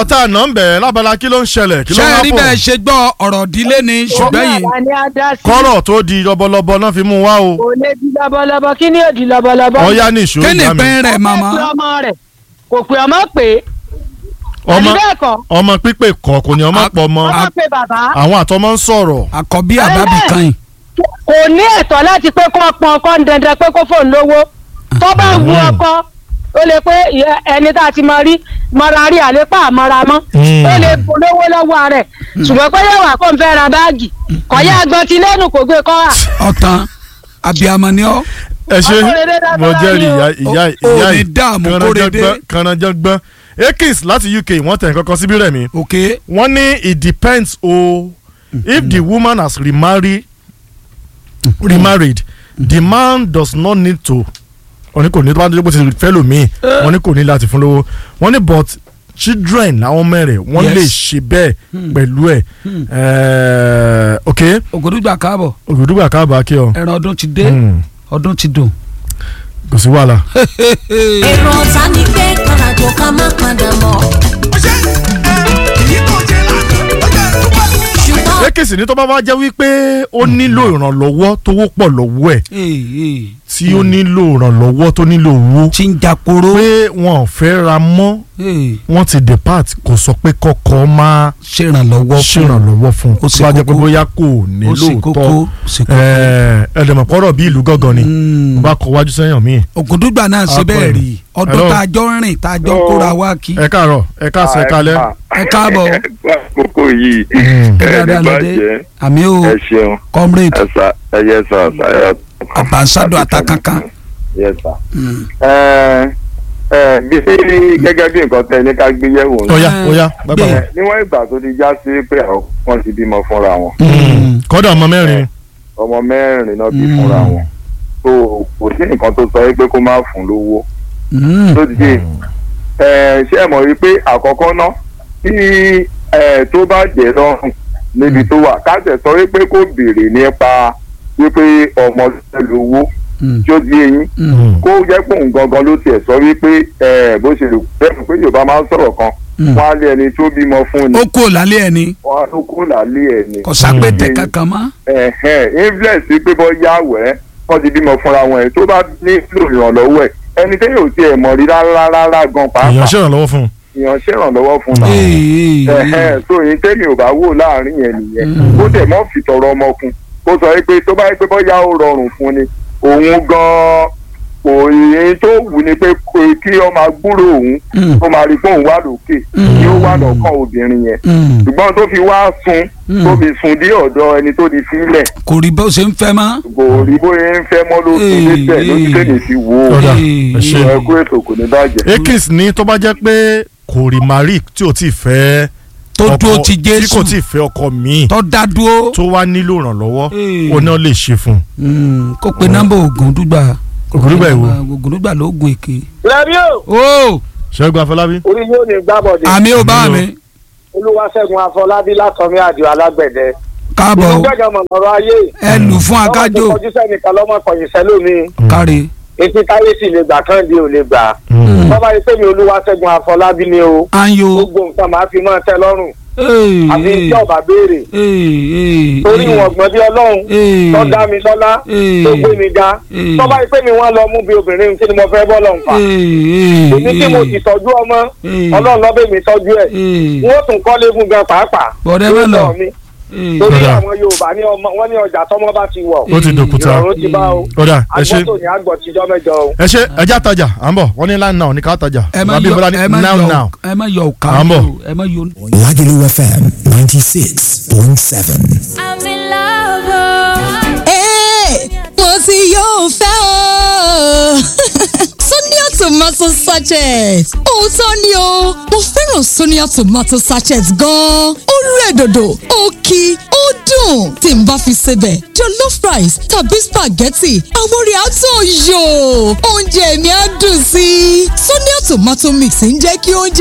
ọ̀rọ̀ tá a nà ń bẹ̀ lábala kí ló ń ṣẹlẹ̀ kí ló ṣé ń ẹ rí wá bẹ́ẹ̀ fò ṣe gbọ́ ọ̀rọ̀ ìdílé ni ṣùgbọ́n yìí Òun náà ni a dá sí. kọ́rọ̀ tó di lọ́bọ̀lọ́bọ̀ náà fi mú wá o kò lè di lọ́bọ̀lọ́bọ̀ kí ni yóò di lọ́bọ̀lọ́bọ̀. ọ̀ya ní ìṣòro kí ni ìyá mi pẹ́ rẹ̀ màmá Ó pè ọmọ rẹ̀ kò pè ọmọ pé ọmọ àbí bẹ́ẹ̀ kọ́ ọmọ pípé kọ̀ kò ní ọmọ A- pọ̀ mọ́ ọmọ pé bàbá àwọn àtọmọ ń sọ̀rọ̀ àkọ́bí àbábí kan yìí kò ní ẹ̀tọ́ láti pé kó pọn ọkọ ń dandan pé kó fóun lówó tó bá wu ọkọ ó lè pé ìyá- ẹni tá a ti mọ rí mọra rí àlépà àmọ́ra mọ́ Mm. ó lè polówó lọ́wọ́ rẹ̀ ṣùgbọ́n pé yóò wà kó n fẹ́ ra báàgì kọ̀yà agbọ̀n ti lẹ́nu kò gbé kọ́ wà. ọ̀tàn abiyamọ ni ọ́ ẹ ṣe Ọkọ rere dáadáa mo jẹ́rìí ìyá ni ìyá o. O- ìyá o ní dààmú kórede. kànájọ́gbọ́n akins láti uk wọ́n tẹ̀ kankan síbí rẹ̀ mi òkè wọ́n ní it depends o if the woman has remarried remarried the man does not need to wọ́n ní kò ní tó bá dé bó ti fẹ́ lòmíì wọ́n ní kò ní láti fún lówó wọ́n ní but children làwọn mẹ́rẹ̀ wọ́n Yes. lè ṣe bẹ́ẹ̀ pẹ̀lú ẹ̀ ẹ̀ẹ́ ok ògòdúgba káàbọ̀ ògùdùgbà káàbà kí ọ ẹran ọdún ti dé Hmm, ọdún ti dùn. kò sí wàhálà. èrò ọ̀tá ni pé kàràjò ká má padà mọ́. ṣùgbọ́n èkìsì ní tó bá wá jẹ́ wípé ó nílò ìrànlọ́wọ́ tówó pọ̀ lọ́wọ́ ẹ̀ tí ó nílò ìrànlọ́wọ́ tó nílò owó tí ń jàporó pé wọn ò fẹ́ ra mọ́ wọ́n ti depart kò sọ pé kọ́kọ́ máa ṣèrànlọ́wọ́ fún ṣèrànlọ́wọ́ fún Ó un ṣe tó bá jẹ́ pé kókó. bóyá kò ní ó sì kókó lóòótọ́ sì kókó. ẹ̀ẹ́dẹ̀mọ̀pọ̀rọ̀ bí ìlú gángan ni Mm. mo bá kọ wájú sẹ́yìn mi. ògòdúgba náà ṣe Akọ bẹ́ẹ̀ ẹ̀. rí ọdún Hello. tá a jọ ń rìn tá a jọ ń kóra wá kí ẹ káàárọ̀ ẹ káàsán ẹ kálẹ́. ẹ káàbọ̀ àkókò yìí Mm. ẹ ní dáadáa lóde bàjẹ́ àmì o ẹ ṣeun comrade ẹ sà ẹ yẹ sà sà ẹ. àbánsádọ̀ àtàkànkàn. yẹ sà. ẹ ẹ bí gẹ́gẹ́ bí nǹkan tẹ ní ká gbé yẹ̀wò ó ní. yá ó yá bàbá bẹ́ẹ̀. wọn. Ẹ, níwọ̀n ìgbà tó ti já sí pé àwọn kan ti bímọ fúnra wọn kọ́dà ọmọ mẹ́rin. ọmọ mẹ́rin náà bí Mm. fúnra wọn tó kò sí nǹkan tó sọ pé kó má fún lówó Mm. tó ti dé ẹ ṣé ẹ mọ̀ wípé àkọ́kọ́ ná tí ẹ tó bá jẹ́ lọ́rùn níbi tó wà káṣẹ̀ sọ wípé kó béèrè nípa wípé ọmọ lówó Mm. tí ó di eyín Mm. kó jẹ́ pé òun gangan ló tiẹ̀ sọ wípé ẹ bó ṣe lè bẹ́ẹ̀ pé Yorùbá máa ń sọ̀rọ̀ kan Mm. wọ́n á lé ẹni tó bímọ fún ni ó kú lálẹ́ ẹ̀ ni wọ́n á ló kó làálé ẹ̀ ni kò sápẹ́tẹ̀ Mm. kankan mọ́. ẹ̀hẹ́n influence pé bọ́ yá wẹ́ wọ́n ti bímọ fúnra wọn ẹ̀ tó bá nílò ìrànlọ́wọ́ ẹ̀ ẹni tẹ́yìn ò tiẹ̀ mọ̀ rí rárá rárá gan èèyàn pàápàá ṣèrànlọ́wọ́ fún un. èèyàn ṣèrànlọ́wọ́ fún un Ee, ẹ̀hẹ́n tó yín tẹ́mi ò bá wò láàrin yẹn nìyẹn ó dẹ̀ mọ́ fi tọrọ ọmọkun kó sọ pé tó bá yẹ pé bọ́yá ó rọrùn fún ni òun gan-an kò yẹn tó wù ni pé kó- kí ọmọ agbúrò òun Mm. kó máa rí pé òun wà lókè kí ó wà lọ́kàn obìnrin yẹn Mm. ṣùgbọ́n tó fi wá sun Mm. tó fi sun dé ọ̀dọ̀ ẹni tó di sílẹ̀ kò rí bó ṣe ń fẹ́ mọ́. kò rí bóyá ń fẹ́ mọ́ ló tún Ee, débẹ̀ ló ti ee. tẹ̀lé sí wo Ọ̀dà, Ee, ẹ ṣé. ẹ kú ètò kò ní bàjẹ́. akins ní tó bá jẹ́ pé kò rí mari tí ò tí ì fẹ́ tó ọkọ- dúró ti tí kò Jésù tí ì fẹ́ ọkọ míì tó dá dúró tó wá nílò ìrànlọ́wọ́ Ee. ó náà lè ṣe fún un. Mm, kó pe nọ́mbà Ògúndúgba Ògúndúgba èwo? Ògúndúgba ló gun èké. lẹ́bí o ó ṣẹ́gun afọlábí. orí yóò ní gbábọ̀dé àmì ò bá Àmì o. mi olúwaṣẹ́gun afọlábí látọ̀mí àdìo alágbẹ̀dẹ. káàbọ̀ ìlú gbẹ̀gàn mọ̀mọ́rọ́ ayé. ẹ lù fún akájò ọmọ tó kọjú sẹ́nìkan lọ́mọ kọ̀yìn sẹ́lómi. kárí. etí táyé sì lè gbà kán di ò lè gbà. Mm. bọ́bá yìí pé mi olúwaṣẹ́gun afọlábí ni o. ayo. gbogbo nǹkan máa fi máa tẹ́ lọ́rùn. Ee, àfi ee, tí ọba béèrè. ee, ee, torí ee. wọn gbọ́n bí ọlọ́run Ee. tó dá mi lọ́lá Ee. tó gbé mi ga. Ee. bọ́bá yìí pé mi wọ́n lọ mú bí obìnrin kí ni mo fẹ́ bọ́ lọ́n fà. Ee, ee, èmi tí mo ee. ti tọ́jú ọmọ Ee. ọlọ́run lọ́bẹ̀ mi tọ́jú ẹ̀. Ee. wọ́n tún kọ́lé fún gan pàápàá. Bọ̀dẹ́ Lórí mélòó? ọ̀rọ̀ mi. Ee. torí Kódà. àwọn yorùbá ní ọmọ wọn ní ọjà tọmọ bá ti wọ ó ti dòkúta ìrọ̀rùn ti bá o ọ̀dà ẹ ṣe agbọ́tò ní àgbọ̀ tíjọ́ mẹ́jọ o. ẹ ṣe ẹjá tajà à ń bọ̀ wọ́n ní line now ní ká tajà ẹ má Rabi yọ Bọ́lá ní ẹ má now yọ now. ẹ má yọ òkà À ń bọ̀. ẹ má yọ. Lagelu FM 96.7. I'm in love. oh. Hey, mo ti yóò fẹ́ o. Sonia tomato sachet. Òótọ́ ni o, mo fẹ́ràn Sonia tomato sachet gan-an. Ó rẹ̀ dòdò, ó kí, ó dùn. Tí n bá fi sebẹ̀, jollof rice tàbí spaghetti, àwọn orí àtọ̀ yò. Oúnjẹ mi á dùn sí i. Sonia tomato mix ń jẹ́ kí oúnjẹ